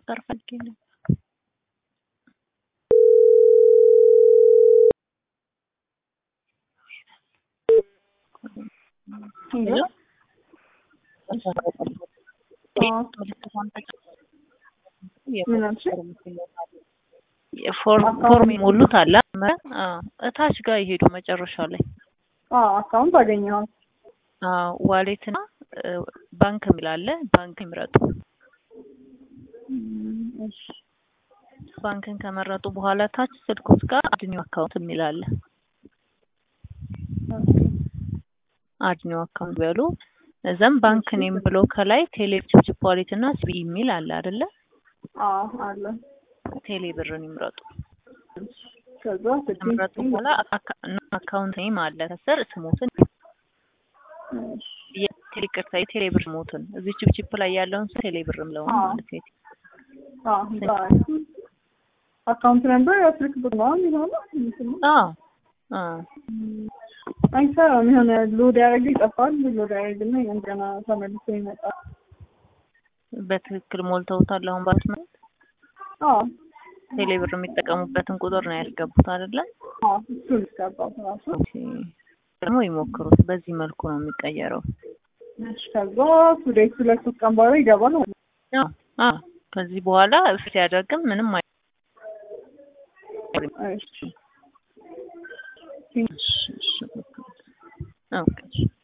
ማማከር ፈልጌ ነው። ሄሎ ምን አልሽ? ፎርም ፎርም የሞሉት አለ አዎ፣ እታች ጋር ይሄዱ መጨረሻ ላይ አዎ አካውንት አገኘኋት። ዋሌት እና ባንክ የሚል አለ። ባንክ ይምረጡ። እም፣ እሺ ባንክን ከመረጡ በኋላ ታች ስልኮት ጋር አድኒው አካውንት የሚል አለ። ኦኬ አድኒው አካውንት በሉ። እዛም ባንክ ኔም ብሎ ከላይ ቴሌ ችፕ ዋሌት እና ሲቢ የሚል አለ አይደለ? አዎ አለ። ቴሌ ብርን ይምረጡ። ከዛ ከመረጡ ስልኬን በኋላ አካ- እና አካውንት ኔም አለ ከስር ስሞትን እሺ የቴሌ ቅርታ የቴሌ ብር ስሞትን እዚህ ቺፕ ቺፕ ላይ ያለውን ሰው ቴሌ ብር ምለው አዎ። ማለት ነው። አዎ ዛሬ አካውንት ነምበር ስልክ ቁጥር ነው የሚሆነው እንትን ነው። አዎ አዎ አይሰራም። የሆነ ሎድ ያደረገ ይጠፋል። ሎድ ያደረግና እንደገና ተመልሶ ይመጣል። በትክክል ሞልተውታል። አሁን ባሉት ማለት አዎ ቴሌ ብር የሚጠቀሙበትን ቁጥር ነው ያስገቡት አይደለ? አዎ እሱን እስገባው ራሱ ኦኬ። ደግሞ ይሞክሩት። በዚህ መልኩ ነው የሚቀየረው። እሺ ከዛ ቱዴይ ሁለት ሶስት ቀን በኋላ ይገባል ማለት ነው። አዎ አዎ። ከዚህ በኋላ ሲያደርግም ምንም አይ እሺ እሺ፣ እሺ፣ ኦኬ